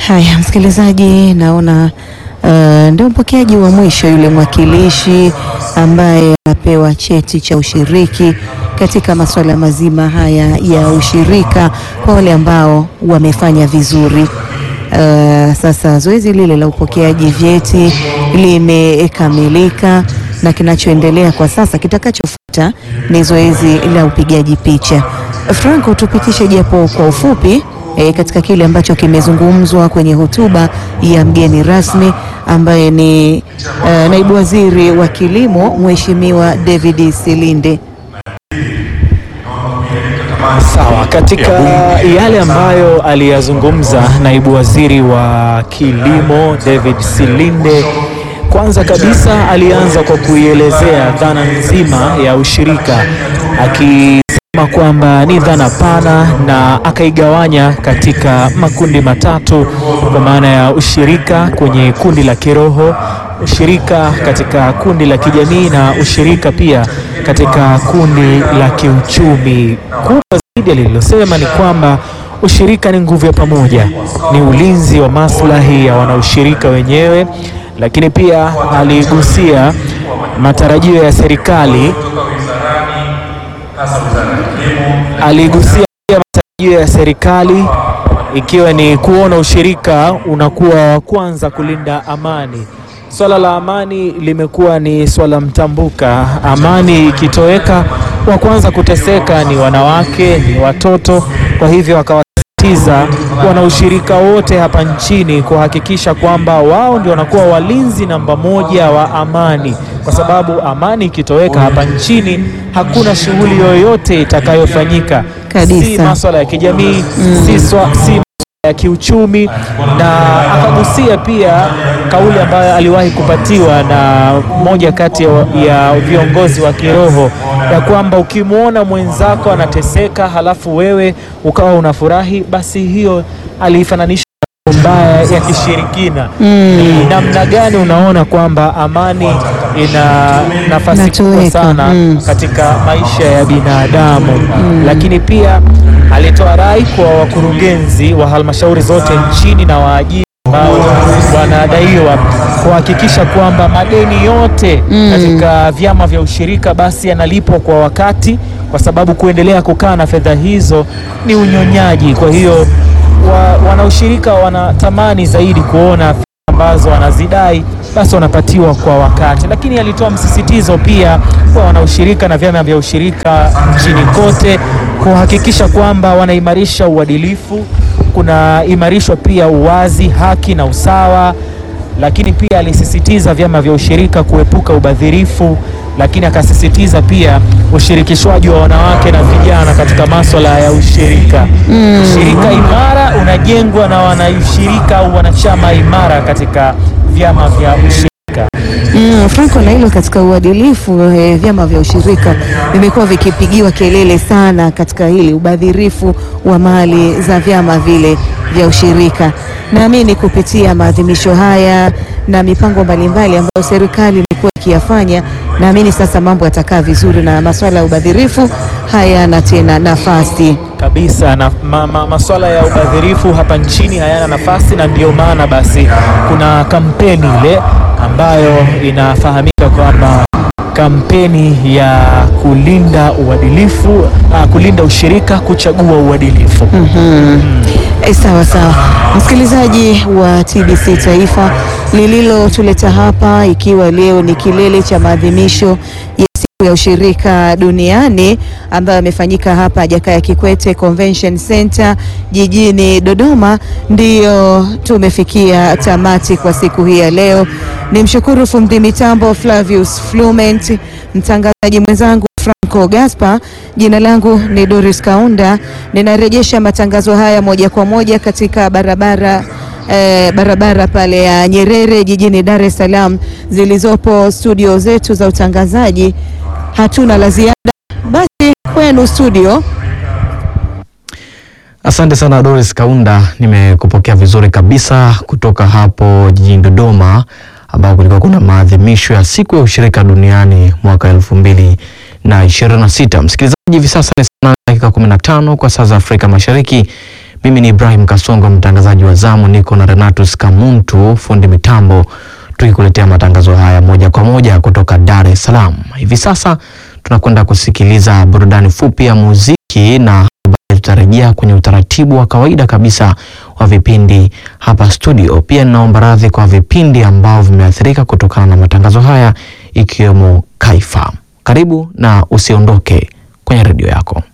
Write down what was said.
Haya, msikilizaji, naona uh, ndio mpokeaji wa mwisho yule mwakilishi ambaye anapewa cheti cha ushiriki katika masuala mazima haya ya ushirika kwa wale ambao wamefanya vizuri. Uh, sasa zoezi lile la upokeaji vyeti limekamilika na kinachoendelea kwa sasa, kitakachofuata ni zoezi la upigaji picha. Franco, tupitishe japo kwa ufupi e, katika kile ambacho kimezungumzwa kwenye hotuba ya mgeni rasmi ambaye ni uh, naibu waziri wa kilimo Mheshimiwa David Silinde. Sawa, katika yale ambayo aliyazungumza naibu waziri wa kilimo David Silinde, kwanza kabisa alianza kwa kuielezea dhana nzima ya ushirika akisema kwamba ni dhana pana na akaigawanya katika makundi matatu kwa maana ya ushirika kwenye kundi la kiroho, ushirika katika kundi la kijamii na ushirika pia katika kundi la kiuchumi. Kubwa zaidi alilosema ni kwamba ushirika ni nguvu ya pamoja, ni ulinzi wa maslahi ya wanaushirika wenyewe, lakini pia aligusia matarajio ya serikali, aligusia pia matarajio ya serikali ikiwa ni kuona ushirika unakuwa wa kwanza kulinda amani. Swala la amani limekuwa ni swala mtambuka. Amani ikitoweka, wa kwanza kuteseka ni wanawake, ni watoto. Kwa hivyo wakawasisitiza wanaushirika wote hapa nchini kuhakikisha kwamba wao ndio wanakuwa walinzi namba moja wa amani, kwa sababu amani ikitoweka hapa nchini hakuna shughuli yoyote itakayofanyika, Kabisa. si maswala ya kijamii si, swa, si ya kiuchumi na akagusia pia kauli ambayo aliwahi kupatiwa na mmoja kati ya, ya viongozi wa kiroho ya kwamba ukimwona mwenzako anateseka halafu wewe ukawa unafurahi, basi hiyo aliifananisha na mambo mbaya ya kishirikina. Ni namna gani unaona kwamba amani ina nafasi kubwa Inatoweka, sana mm. katika maisha ya binadamu lakini pia alitoa rai kwa wakurugenzi wa halmashauri zote nchini na waajiri ambao wanadaiwa kuhakikisha kwamba madeni yote katika vyama vya ushirika basi yanalipwa kwa wakati, kwa sababu kuendelea kukaa na fedha hizo ni unyonyaji. Kwa hiyo wa, wanaushirika wanatamani zaidi kuona fedha ambazo wanazidai basi wanapatiwa kwa wakati, lakini alitoa msisitizo pia kwa wanaushirika na vyama vya ushirika nchini kote kuhakikisha kwamba wanaimarisha uadilifu, kunaimarishwa pia uwazi, haki na usawa, lakini pia alisisitiza vyama vya ushirika kuepuka ubadhirifu, lakini akasisitiza pia ushirikishwaji wa wanawake na vijana katika maswala ya ushirika. Ushirika imara unajengwa na wanaushirika au wanachama imara katika vyama vya ushirika. Mm, Franco, na hilo katika uadilifu eh, vyama vya ushirika vimekuwa vikipigiwa kelele sana katika hili ubadhirifu wa mali za vyama vile vya ushirika. Naamini kupitia maadhimisho haya na mipango mbalimbali ambayo serikali imekuwa ikiyafanya, naamini sasa mambo yatakaa vizuri na masuala ya ubadhirifu hayana tena nafasi. kabisa na ma, ma, masuala ya ubadhirifu hapa nchini hayana nafasi, na ndio maana basi kuna kampeni ile ambayo inafahamika kwamba kampeni ya kulinda uadilifu, ah, kulinda ushirika, kuchagua uadilifu. E, sawa sawa, msikilizaji wa TBC Taifa, lililotuleta hapa ikiwa leo ni kilele cha maadhimisho ya siku ya ushirika duniani ambayo yamefanyika hapa Jakaya Kikwete Convention Center jijini Dodoma, ndiyo tumefikia tamati kwa siku hii ya leo. Ni mshukuru fundi mitambo Flavius Flument, mtangazaji mwenzangu Franco Gaspar. Jina langu ni Doris Kaunda. Ninarejesha matangazo haya moja kwa moja katika barabara eh, barabara pale ya Nyerere jijini Dar es Salaam zilizopo studio zetu za utangazaji. Hatuna la ziada, basi kwenu studio. Asante sana Doris Kaunda, nimekupokea vizuri kabisa kutoka hapo jijini Dodoma ambao kulikuwa kuna maadhimisho ya siku ya ushirika duniani mwaka elfu mbili na ishirini na sita. Msikilizaji, hivi sasa ni saa nane dakika kumi na tano kwa saa za Afrika Mashariki. Mimi ni Ibrahim Kasongo, mtangazaji wa zamu, niko na Renatus Kamuntu, fundi mitambo, tukikuletea matangazo haya moja kwa moja kutoka Dar es Salaam. Hivi sasa tunakwenda kusikiliza burudani fupi ya muziki na tutarejea kwenye utaratibu wa kawaida kabisa wa vipindi hapa studio. Pia ninaomba radhi kwa vipindi ambao vimeathirika kutokana na matangazo haya ikiwemo Kaifa. Karibu na usiondoke kwenye redio yako.